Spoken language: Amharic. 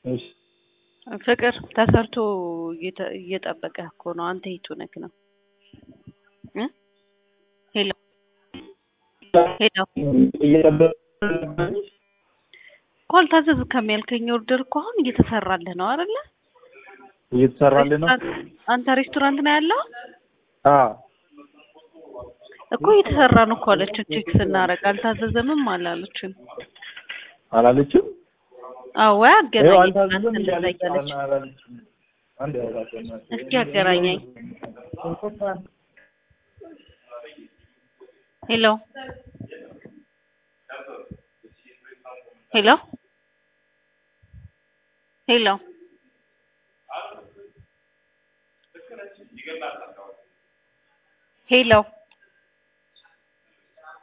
እሺ ፍቅር ተሰርቶ እየተ- እየጠበቀህ እኮ ነው። አንተ የቱ ነክ ነው? እ ሄሎ ሄሎ እየጠበቅ እኮ አልታዘዝክም ያልከኝ ኦርደር እኮ አሁን እየተሰራልህ ነው አይደለ? እየተሰራልህ ነው? ሬስቶራንት- አንተ ሬስቶራንት ነው ያለው አዎ እኮ እየተሰራ ነው እኮ አለችን። ቼክ ስናደርግ አልታዘዘምም አላለችም። አላለችም? አዎ ወይ ይኸው አገናኘኝ አልታዘዘም እንደዛ እያለች እያለች አላለችም። አንድ ያውቃል። እስኪ አገናኘኝ። ሄሎ ሄሎ ሄሎ ሄሎ